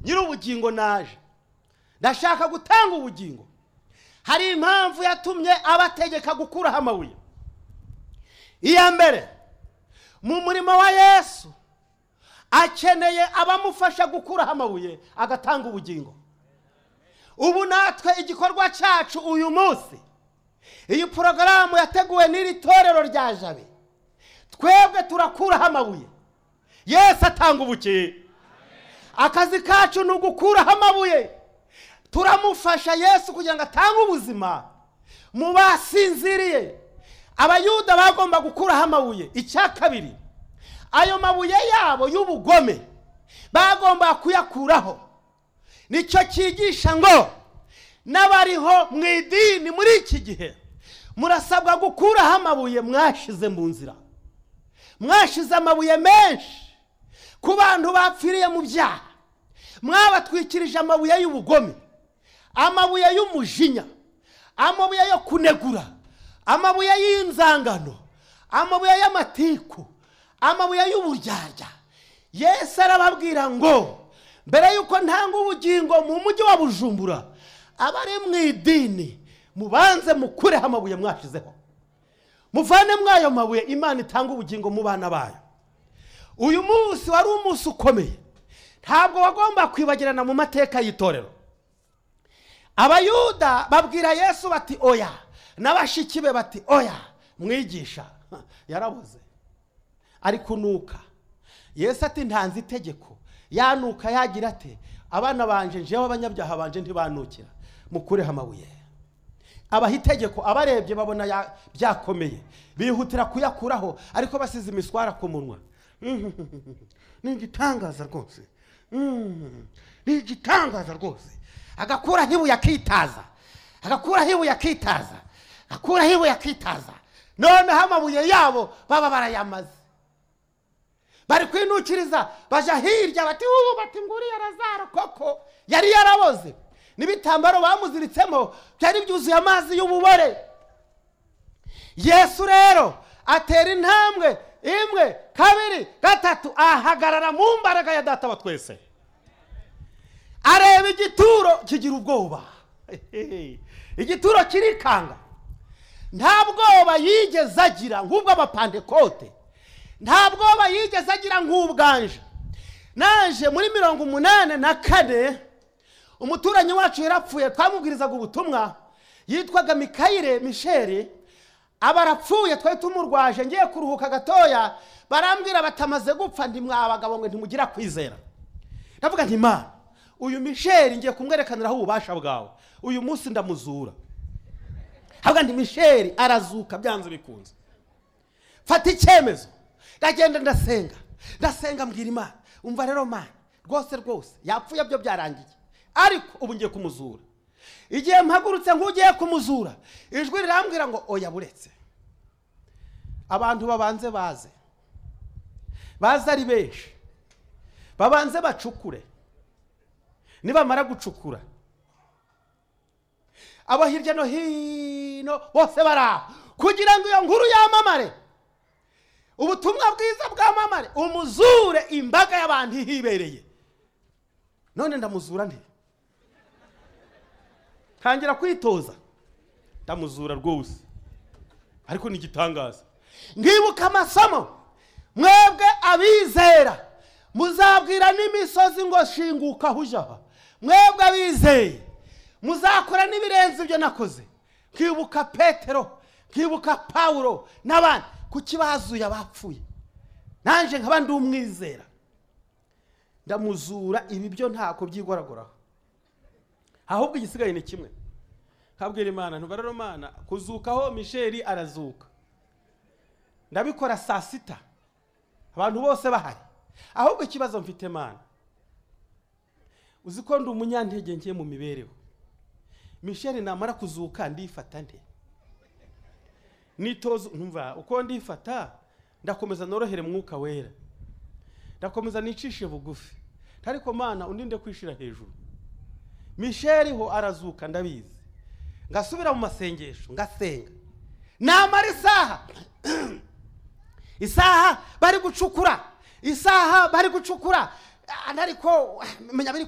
nyir'ubugingo naje ndashaka gutanga ubugingo hari impamvu yatumye abategeka gukuraho amabuye iya mbere mu murimo wa yesu akeneye abamufasha gukuraho amabuye agatanga ubugingo ubu natwe igikorwa cyacu uyu munsi iyi porogaramu yateguwe n'iri torero rya jabe twebwe turakuraho amabuye yesu atanga ubukiye akazi kacu ni ugukuraho amabuye turamufasha yesu kugira ngo atange ubuzima mu basinziriye abayuda bagomba gukuraho amabuye icya kabiri ayo mabuye yabo y'ubugome bagomba kuyakuraho nicyo cyigisha ngo n'abariho mu idini muri iki gihe murasabwa gukuraho amabuye mwashize mu nzira mwashize amabuye menshi ku bantu bapfiriye mu byaha mwabatwikirije amabuye y'ubugome amabuye y'umujinya amabuye yo kunegura amabuye y'inzangano amabuye y'amatiku amabuye y'uburyarya yesu arababwira ngo mbere y'uko ntanga ubugingo mu mujyi wa bujumbura abari mu idini mubanze mukureho amabuye mwashizeho muvane muri ayo mabuye imana itanga ubugingo mu bana bayo uyu munsi wari umunsi ukomeye ntabwo wagomba kwibagirana mu mateka y'itorero abayuda babwira yesu bati oya n'abashiki be bati oya mwigisha yarabuze ari kunuka yesu ati ntanze itegeko yanuka yagira ati abana banje njewe abanyabyaha banje ntibanukira mukureho amabuye abaha itegeko abarebye babona byakomeye bihutira kuyakuraho ariko basize imiswara ku munwa ni igitangaza rwose ni igitangaza rwose agakuraho ibuye akitaza agakuraho ibuye akitaza agakuraho ibuye akitaza noneho amabuye yabo baba barayamaze bari kwinukiriza bajya hirya bati ubu bati nguriya razaro koko yari yaraboze n'ibitambaro bamuziritsemo byari byuzuye amazi y'ububore yesu rero atera intambwe imwe kabiri gatatu ahagarara mu mbaraga ya data wa twese areba igituro kigira ubwoba igituro kirikanga nta bwoba yigeze agira nk'ubw'abapandekote nta bwoba yigeze agira nk'ubwanje naje muri mirongo umunani na kane umuturanyi wacu yarapfuye twamubwirizaga ubutumwa yitwaga mikayire misheri abarapfuye twari tumurwaje ngiye kuruhuka gatoya barambwira batamaze gupfa ntimwabagabo ngo ntimugira kwizera ndavuga nti mwana uyu misheri ngiye kumwerekaniraho ububasha bwawe uyu munsi ndamuzura havuga nti misheri arazuka byanze bikunze fata icyemezo ndagenda ndasenga ndasenga mbwira imana umva rero mwana rwose rwose yapfuye byo byarangiye ariko ubu ngiye kumuzura igihe mpagurutse nk'ugiye kumuzura ijwi rirambwira ngo oya buretse abantu babanze baze baze ari benshi babanze bacukure nibamara gucukura abo hirya no hino bose bari aho kugira ngo iyo nkuru yamamare ubutumwa bwiza bwamamare umuzure imbaga y'abantu ihibereye none ndamuzura nti ntangira kwitoza ndamuzura rwose ariko ni igitangaza nkibuka amasomo mwebwe abizera muzabwira n'imisozi ngo shinguka aho ujya aha mwebwe abizeye muzakora n'ibirenze ibyo nakoze nkibuka petero nkibuka pawuro n'abandi kuki bazuye abapfuye nanjye nkaba ndi umwizera ndamuzura ibi byo ntako byigoraguraho ahubwo igisigaye ni kimwe nkabwira imana ntubarore imana kuzukaho misheri arazuka ndabikora saa sita abantu bose bahari ahubwo ikibazo mfite imana uzi ko ndi umunyantege ngiye mu mibereho misheri namara kuzuka ndifata nde nitoza ntumva uko ndifata ndakomeza norohere mwuka wera ndakomeza nicishe bugufi ariko mana undi nde kwishira hejuru misheri ho arazuka ndabizi ngasubira mu masengesho ngasenga namara isaha isaha bari gucukura isaha bari gucukura ariko menya biri